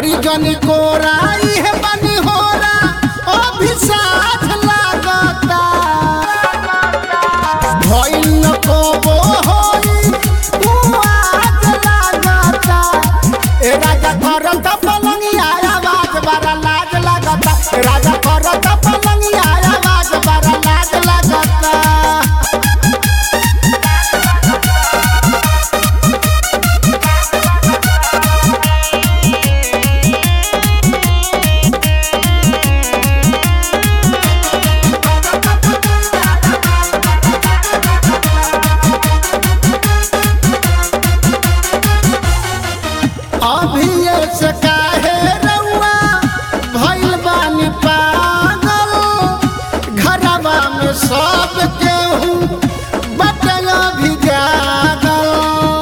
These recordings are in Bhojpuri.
धरी जनी कोरा इहे बनी होरा अभी साथ लागता भइल न कोबो होई तू आज लागता ए राजा करत पलंगिया आवाज बड़ा लाज लागता ए राजा करत पलंगिया आवाज बड़ा लाज लागता अभी से काहे रउआ भइल बानी पागल घरवा में सब केहू बटल भी जागल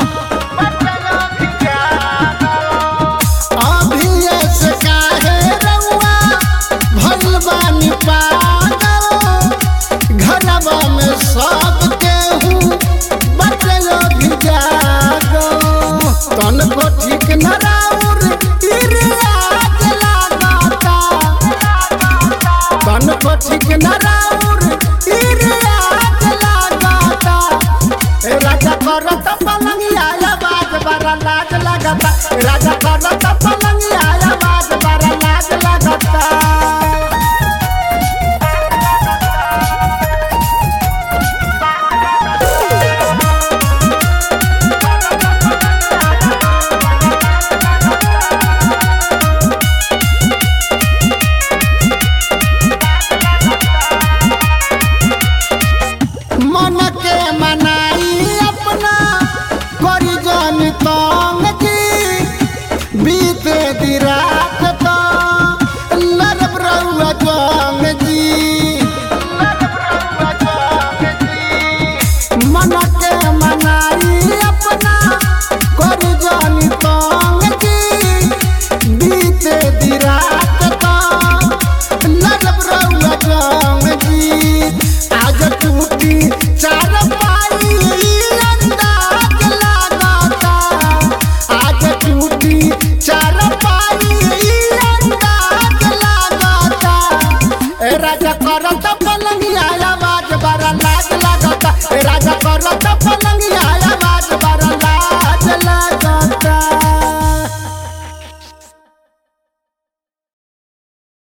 अभी से काहे रउआ भइल बानी पागल घरवा में सब केहू बटल भी जागल तन को ठीक न राउर इरियाज लागता तन को ठीक न राउर इरियाज लागता ए राजा करत पलंगिया आवाज बड़ा लाज लागता ए राजा करत पलंगिया आवाज बड़ा लाज लागता मन के मनाई अपना करी जन तंग जी बीते दी रात तो लड़ब रउआ जंग जी मन के